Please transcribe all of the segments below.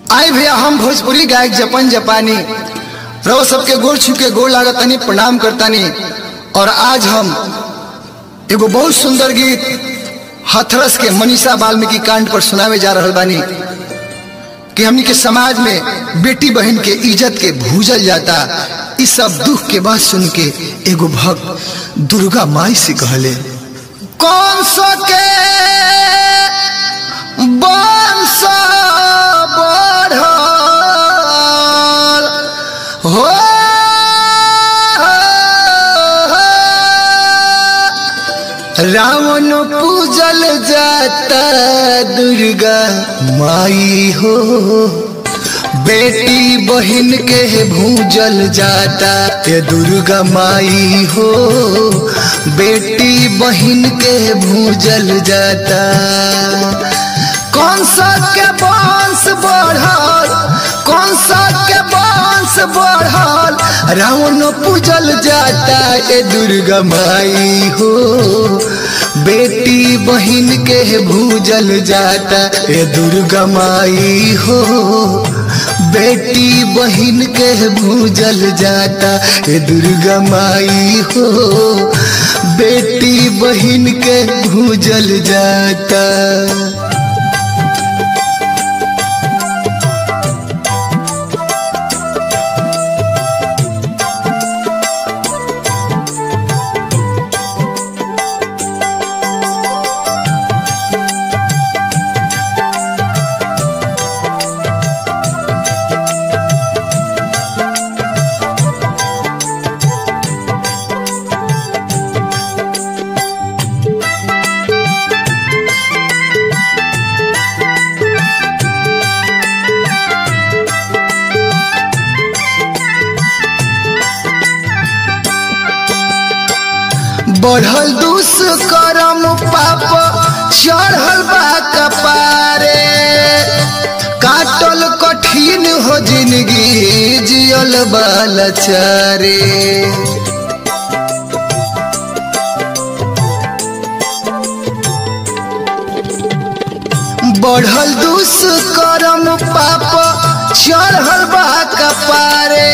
आए भैया हम भोजपुरी गायक जपन जपानी रहो सबके गोड़ छू के गोड़ लागतानी प्रणाम करतानी और आज हम एगो बहुत सुंदर गीत हथरस के मनीषा वाल्मीकि कांड पर सुनावे जा रहल बानी कि हमनी के समाज में बेटी बहन के इज्जत के भूजल जाता इस सब दुख के बात सुन के एगो भक्त दुर्गा माई से कहले कौन सो के बंश बढ़ल हो रावण पूजल जाता दुर्गा माई हो बेटी बहन के भूजल जाता ये दुर्गा माई हो बेटी बहन के भूजल जाता कौन सा के बांस बढ़ल कौन सा के बांस बढ़ल रावण पूजल जाता ए दुर्गा माई हो बेटी बहन के भूजल जाता ए दुर्गा माई हो बेटी बहन के भूजल जाता ए दुर्गा माई हो बेटी बहन के भूजल जाता बढ़ल दुष्कर्म पाप चढ़ल बा कपारे काटल कठिन हो जिंदगी जियल बालचारे बढ़ल दुष्कर्म पाप चढ़ल बा कपारे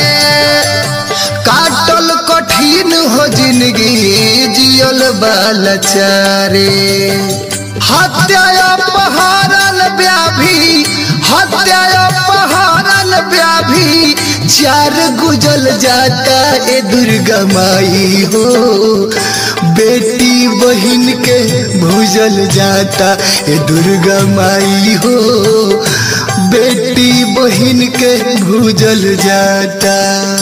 काटल कठिन हो जिंदगी जियल बालचारे हत्या अपहरण व्याधि हत्या अपहरण व्याधि चार गुजल जाता ए दुर्गा माई हो बेटी बहन के भूजल जाता ए दुर्गा माई हो बेटी बहन के भूजल जाता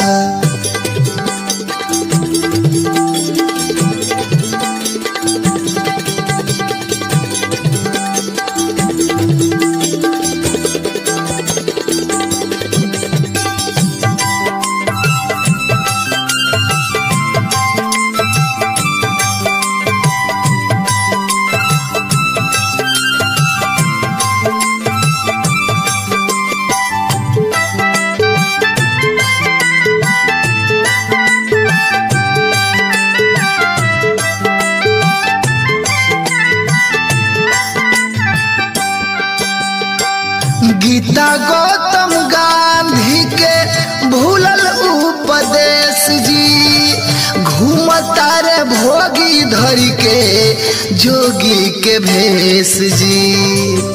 गीता गौतम गांधी के भूलल उपदेश जी घूमता रे भोगी धरी के जोगी के भेष जी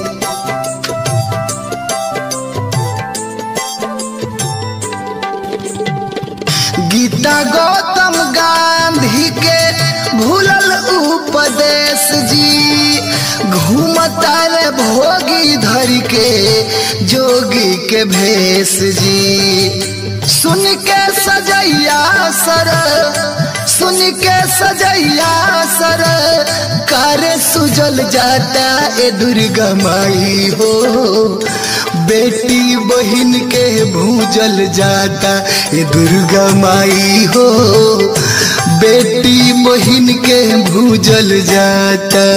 गीता गौतम गांधी के भूलल उपदेश जी घूमता रे भोगी धर के जोगी के भेष जी सुन के सजैया सर सुन के सजैया सर कार्य सुजल जाता ए दुर्गा माई हो बेटी बहन के भूजल जाता ए दुर्गा माई हो बेटी बहन के भूजल जाता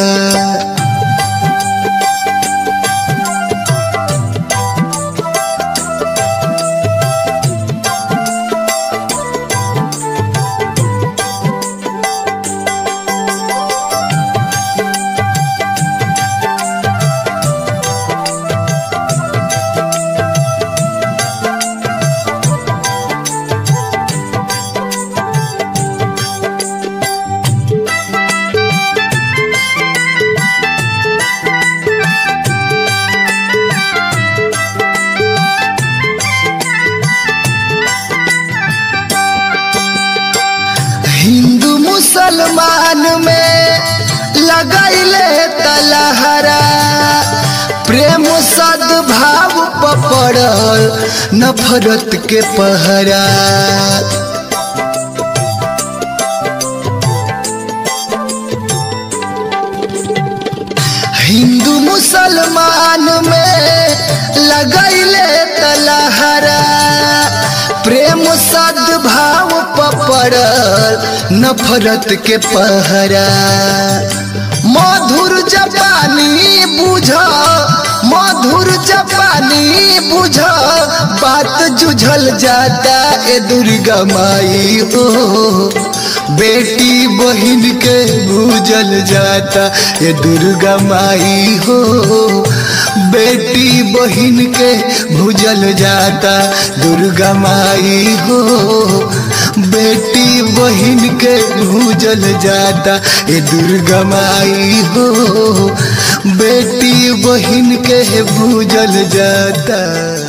मुसलमान में लगैले तलहरा प्रेम सद्भाव पपड़ल नफरत के पहरा हिंदू मुसलमान में लगैले तलहरा प्रेम सद्भाव पपड़ल नफरत के पहरा मधुर जपानी बुझ मधुर जपानी बुझ बात जुझल जाता ए दुर्गा माई हो बेटी बहन के भूजल जाता ये दुर्गा माई हो बेटी बहन के भूजल जाता दुर्गा माई हो बेटी बहन के भूजल जाता ये दुर्गा माई हो बेटी बहन के भूजल जाता